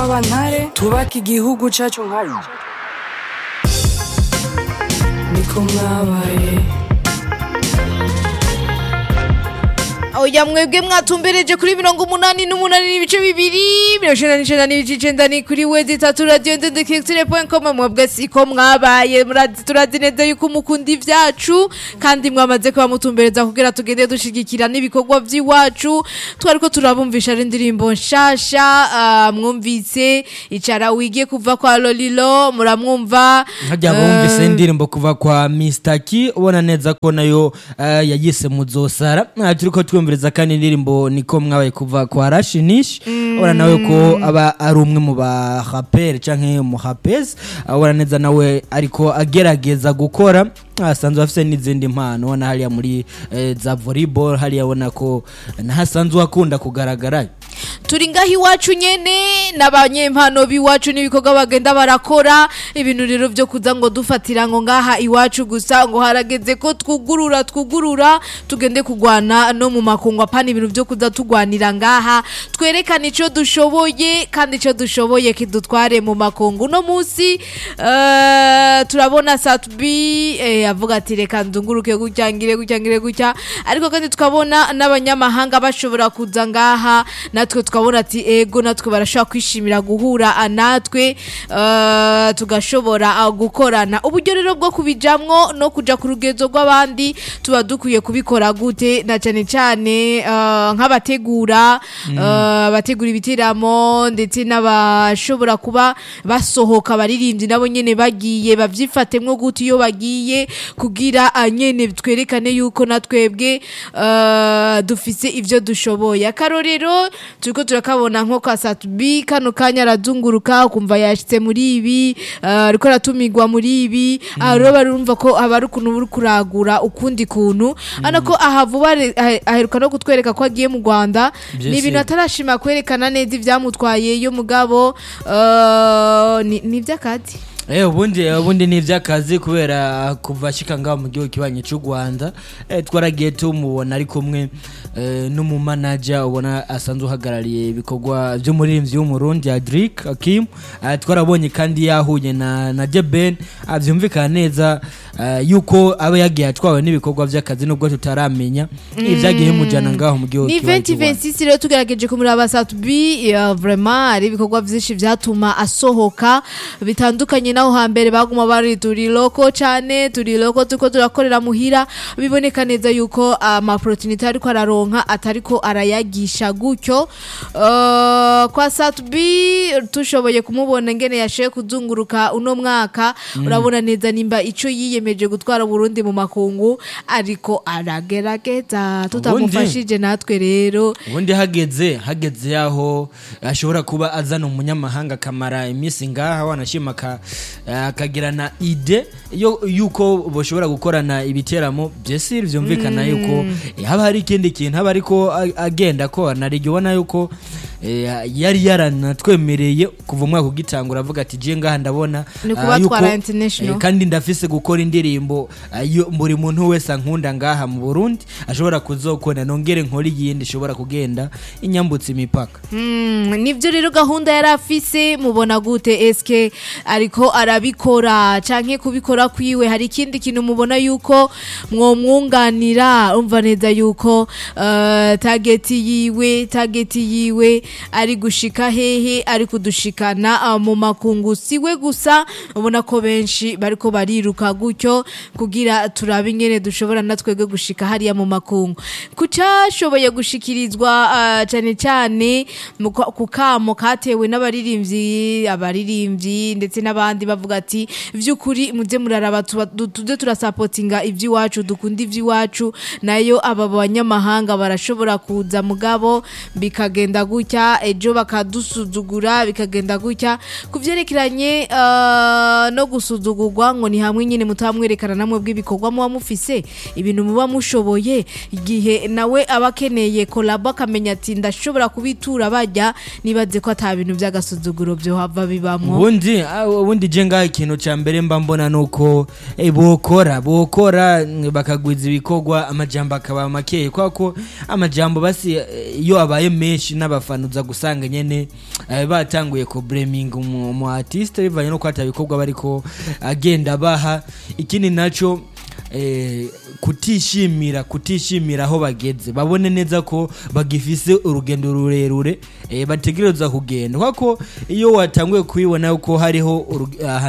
nk'abantare tubaka igihugu cacu nkayo niko mwabaye oya mwebwe mwatumbereje kuri mirongo umunani n'umunani n'ibice bibiri mirongo icenda n'icenda n'ibice icenda ni kuri wezi itatu radiyo ndendekirikitire point com mwebwe siko mwabaye murazi turazi neza yuko mukunda ivyacu kandi mwamaze kuba mutumbereza kugira tugende dushigikira n'ibikorwa vy'iwacu twariko turabumvisha ari indirimbo nshasha ah, mwumvise icara wige kuva kwa lolilo muramwumva hajya bumvise indirimbo kuva kwa Mr. Ki ubona neza ko nayo eh, yayise muzosara Ah, turiko twumviriza kandi indirimbo niko mwabaye kuva kwa Rashinish ubona nawe ko aba ari umwe mu ba rapper canke mu rapes ubona neza nawe ariko agerageza gukora asanzwe afise n'izindi mpano ubona hariya muri eh, za volleyball hariya ubona ko nahasanzwe akunda kugaragara turi ngaho iwacu nyene n'abanyempano b'iwacu n'ibikorwa bagenda barakora ibintu rero byo kuza ngo dufatira ngo ngaha iwacu gusa ngo harageze ko twugurura twugurura tugende kugwana no mu makungu apana ibintu byo kuza tugwanira ngaha twerekane ico dushoboye kandi ico dushoboye kidutware mu makungu no munsi eh, turabona Satbi eh, avuga ati reka ndunguruke gutya ngire gutya ngire gutya ariko kandi tukabona n'abanyamahanga bashobora kuza ngaha natwe tukabona ati ego natwe barashobora kwishimira guhura ah, natwe eh, tugashobora ah, gukorana uburyo rero bwo kubijamwo no kuja ku rugezo rw'abandi tuba dukwiye kubikora gute na cyane cyane eh, nk'abategura eh, abategura ibiteramo ndetse n'abashobora kuba basohoka abaririmbyi nabo nyene bagiye bavyifatemwo gute iyo bagiye kugira ah, nyene twerekane yuko natwebwe eh, dufise ivyo dushoboye akarorero turiko turakabona nko kwa Satubi kano kanya arazunguruka ukumva yashitse muri ibi eh, ariko aratumirwa muri ibi aha rero barumva ko haba ari ukuntu buri kuragura ukundi kuntu ana ko aha vuba re- ahe- aheruka no kutwereka ko agiye mu Rwanda Bien ni ibintu sûr. atarashima kwerekana neza ivyamutwaye yo mugabo eh, ni ni ivy'akazi Eh ubundi ubundi ni iby'akazi kubera kuva ashika ngaho mu gihugu kibanyi cy'u Rwanda eh, twaragiye tumubona ari kumwe eh, n'umumanager ubona asanzwe uhagarariye ibikorwa by'umuririmbyi w'umurundi Adric Akim eh, twarabonye kandi yahuye na na Jeben ah, byumvikana neza eh, yuko aba yagiye atwawe n'ibikorwa by'akazi nubwo tutaramenya ibyagiye bimujyana ngaho mu gihugu ni kibanyi cy'u Rwanda 2026 rero tugerageje kumuraba Satubi uh, vraiment ari ibikorwa vyinshi vyatuma asohoka bitandukanye naho hambere baguma bari turi loko cane turi loko tuko turakorera muhira biboneka neza yuko ama opportunity ariko araronka atariko arayagisha gutyo uh, kwa Satubi tushoboye kumubona ngene yashoye kuzunguruka uno mwaka urabona neza nimba ico yiyemeje gutwara Burundi mu makungu ariko aragerageza tutamufashije natwe rero ubundi hageze hageze yaho ashobora kuba azana umunyamahanga akamara iminsi ngaha wanashima aka- akagirana ide yo yuko bashobora gukorana ibiteramo byesiri byumvikana yuko eh, haba hari ikindi kintu haba ariko a- agenda akora naryo ubona yuko eh, yari yaranatwemereye kuva umwaka ugitangura avuga ati je ngaha ndabona Ni ah, kubatwara yuko, international. eh, kandi ndafise gukora indirimbo ah, yo buri muntu wese ankunda ngaha mu Burundi ashobora kuzokona nongere nkora iyindi ishobora kugenda inyambutse imipaka Mm, nivyo rero gahunda yari afise mubona gute eske ariko arabikora canke kubikora kwiwe hari ikindi kintu mubona yuko mwomwunganira umva neza yuko uh, tageti yiwe tageti yiwe ari gushika hehe ari kudushikana uh, mu makungu siwe gusa ubona ko benshi bariko bariruka gutyo kugira turabe ingene dushobora natwebwe gushika hariya mu makungu kucashoboye gushikirizwa uh, cane cane mu kwa- ku kamo katewe n'abaririmbyi abaririmbyi ndetse n'abandi bavuga ati vy'ukuri muze muraraba tuba- du- tuze turasapotinga ivy'iwacu dukunda ivy'iwacu nayo aba banyamahanga barashobora kuza mugabo bikagenda gutya ejo bakadusuzugura bikagenda gutya ku vyerekeranye uh, no gusuzugurwa ngo ni hamwe nyine mutaba mwerekana namwe bw'ibikorwa muba mufise ibintu muba mushoboye igihe nawe aba akeneye kolabo akamenya ati ndashobora kubitura bajya nibaze ko ata bintu by'agasuzuguro byohava bibamwo ubundi ah, ubundi je ngaho ikintu ca mbere mba mbona nuko eh, bokora bokora mm, bakagwiza ibikorwa amajambo akaba makeye kubera ko amajambo basi eh, iyo abaye menshi n'abafana uza gusanga nyene eh, batanguye ku blaming umu umu artiste bivanye no kwata ibikorwa bariko agenda baha ikindi naco eh, kutishimira kutishimira aho bageze babone neza ko bagifise urugendo rurerure eh, bategereza kugenda kuko iyo watanguye kubibona ko hariho uruge- aha-